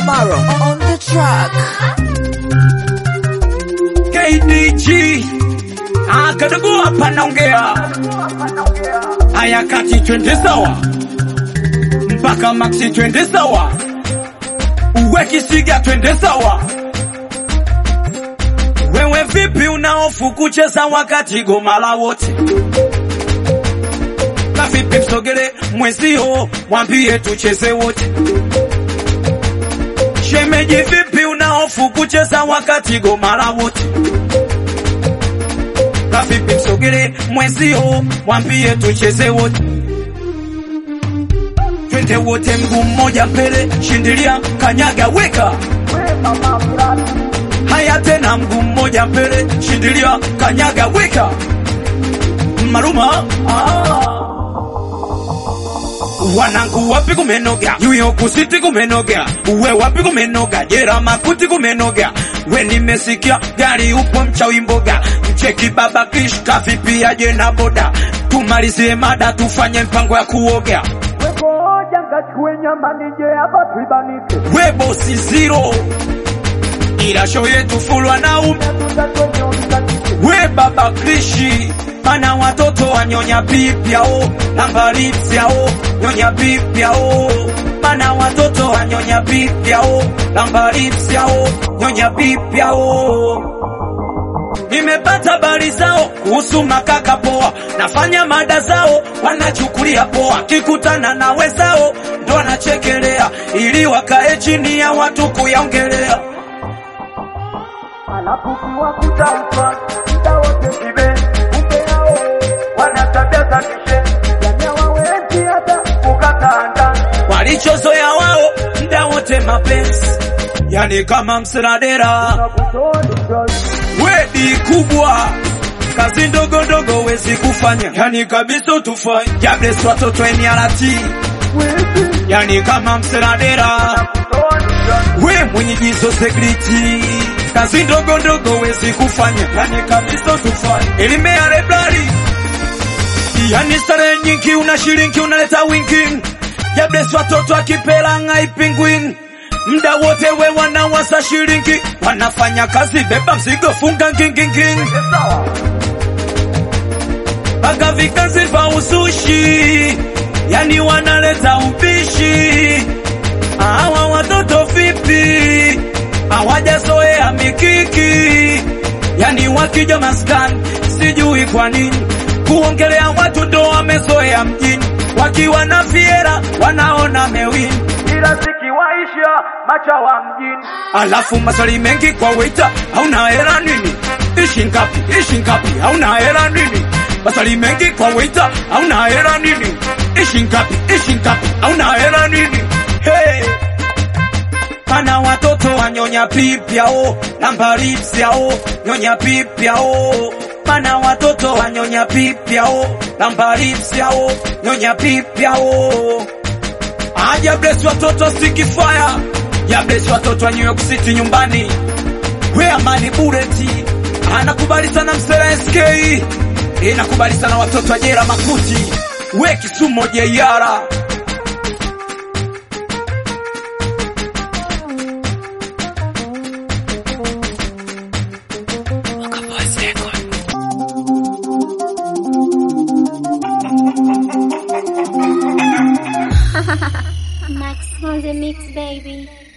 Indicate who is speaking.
Speaker 1: Amaro on the track.
Speaker 2: KDG akadogo hapa naongea haya kati twende sawa mpaka maxi twende sawa uwe kisiga twende sawa wewe vipi unaofu kucheza wakati goma la wote kavipi msogele mwenzio mwambie tucheze wote shemeji vipi unaofu kucheza wakati goma la wote kavipi msogele mwenzio mwambie tucheze wote twende wote mguu mmoja mbele shindilia kanyaga weka haya tena mguu mmoja mbele shindilia kanyaga weka maruma ah. wanangu wapi kumenoga yuyo kusiti kumenoga uwe wapi kumenoga jera makuti kumenoga we nimesikia gari upo mchawi mboga mcheki baba kish kavipi aje na boda tumalizie mada tufanye mpango ya kuoga we bosi zero ila show yetu fulwa na ume we baba krishi mana watoto wanyonya pipya o nambari pyao nyonya pipya o mana watoto wanyonya pipya o nambari pyao nyonya pipya o nimepata habari zao kuhusu makaka poa nafanya mada zao wanachukulia poa kikutana na wezao ndo wanachekelea ili wakae chini ya watu kuyaongelea
Speaker 3: alafu kiwakuta mfano muda wote kibe kumbe yao wana tabia za kishe yani hawawezi hata kukata ndani
Speaker 2: walichozoea wao mda wote mapenzi yani kama msradera
Speaker 3: na kutoni
Speaker 2: wedi kubwa kazi ndogo ndogo wezi kufanya yani kabisa utufanye jables watoto emiarati yani kama msradera we mwenye jizo segriti kazi ndogo ndogo wezi kufanya yani kabisa utufanye elimea leblari yani starehe nyingi una shilingi unaleta wingi jables watoto akipela ngai pingwin mda wote we wanawasa shilingi wanafanya kazi beba mzigo funga nginginging mpaka vikazi vya usushi yani wanaleta upishi hawa watoto vipi hawajazoea mikiki yani wakija maskani sijui kwa nini kuongelea watu ndo wamezoea mjini wakiwa na fiera wanaona mewini
Speaker 3: ila zikiwaisha machawa mjini
Speaker 2: alafu maswali mengi kwa waita hauna hela nini ishi ngapi ishi ngapi hauna hela nini maswali mengi kwa waita hauna hela nini ishi ngapi ishi ngapi hauna hela nini hey. Pana watoto wanyonya pipyao nambari pyao nyonya pipyao Pana watoto wanyonya pipyao nambari pyao nyonya pipyao Aja bless watoto sikifaya ya bless watoto wa New York City nyumbani we amani bureti anakubali sana msela SK inakubali sana watoto wa jera makuti we kisumo jeiara
Speaker 4: Max on the mix, baby.